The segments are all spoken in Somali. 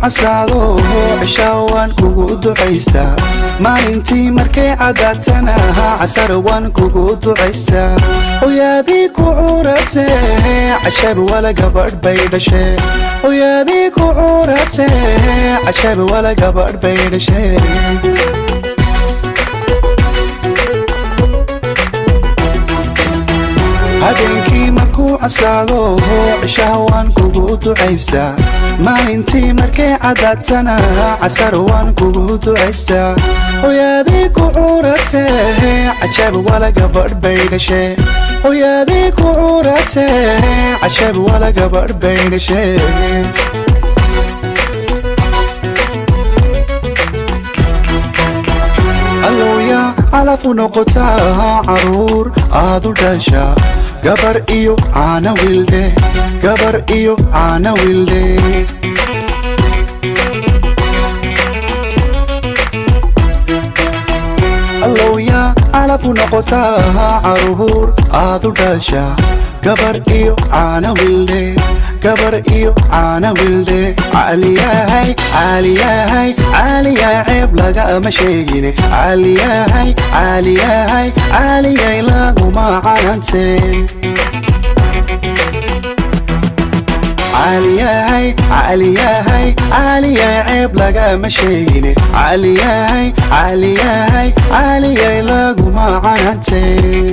casaado cishaa waan kugu ducaystaa maalintii markay cadaatana casar waan kugu ducaystaa hoyaadii ku cuurate cashab wala gabadh bay dhashe hoyaadii ku cuurate cashab wala gabadh bay dhashe habeenkii markuu casaado cishaha waan kugu ducaystaa maalintii markay cadaatana casar waan kugu ducaystaa hoyaadii ku cuurate cajab wala gabadh bay dhashe hoyaadii ku cuurate cajab wala gabadh bay dhashe allowya calafu noqotaa caruur aadu dhasha gabar iyo caana wildhe gabar iyo caana wildhe allowya calafu noqotaa caruur aadu dhasha gabar iyo caana wildhe gabar iyo caana wildhe caaliyahay caaliyahay caaliyaa ceeb lagama sheegine caaliyahay caaliyahay caaliyay laguma canante caaliyahay caaliyahay caaliyaa ceeb lagama sheegine caaliyahay caaliyahay caaliyay laguma canante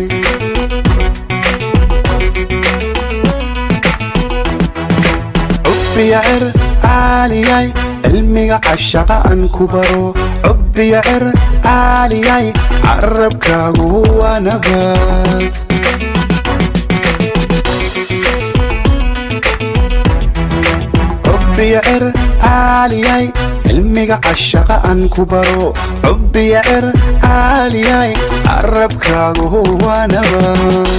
cubbiya cer caaliyay cilmiga cashaqa aan ku baro cubbiya cer caaliyay carabkaagu waa nabad cubbiya cer caaliyay cilmiga cashaqa aan ku baro cubbiya cer caaliyay carabkaagu waa nabad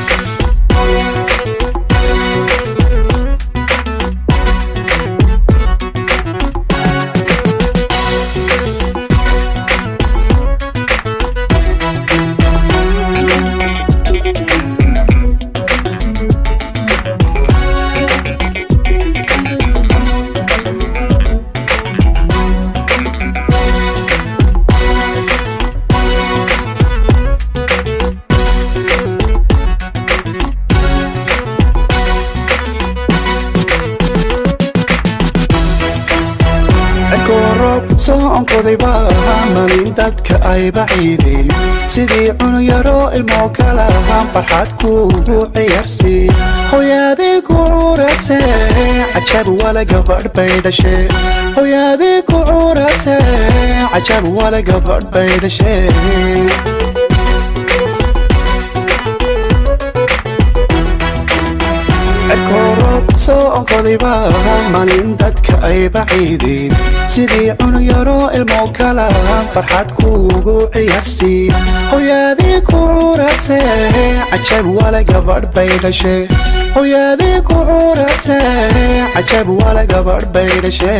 soo onkodayba malin dadka ay baciideen sidii cunug yaroo ilmoo kalahaan farxad kuugu ciyaarsi hoyaadii ku cuurate cajab wala gabadh bay dhashe hoyaadii ku cuurate cajab wala gabadh bay dhashe cirkooroob soo onkodayba malin dadka ay baciideen sidii cunug yaroo ilmoo kalahaan farxad kuugu ciyaarsi hoyaadii ku cuurate cajab wala gabadh bay dhashe hoyaadii ku cuurate cajab wala gabadh bay dhashe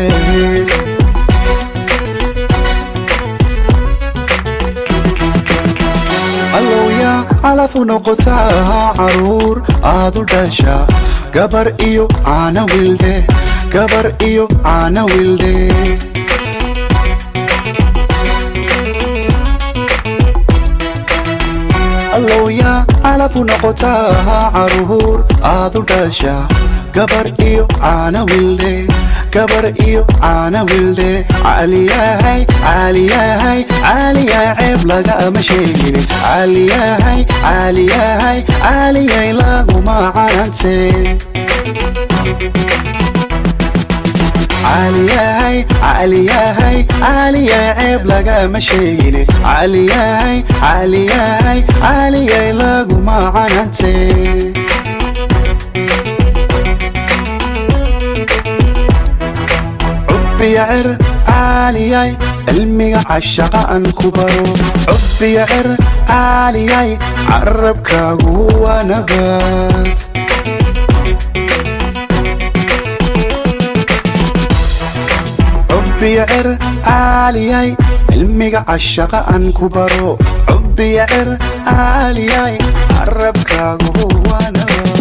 allowya calafu noqotaa caruur aadu dhasha gabar iyo caana wildhe gabar iyo caana wildhe allowya calafu noqotaa caruur aadu dhasha gabar iyo caana wildhe gabar iyo caana wildhe caaliyahay caaliyahay caaliyaa ceeb lagama sheegine caaliyahay caaliyahay caaliyay laguma canante caaliyahay caaliyahay caaliyaa ceeb lagama sheegine caaliyahay caaliyahay caaliyay laguma canante cubbiya cer caaliyay cilmiga cashaqa aan ku baro cubbiya cer caaliyay carabkaagu waa nabad cubbiya cer caaliyay cilmiga cashaqa aan ku baro cubbiya cer caaliyay carabkaagu waa nabad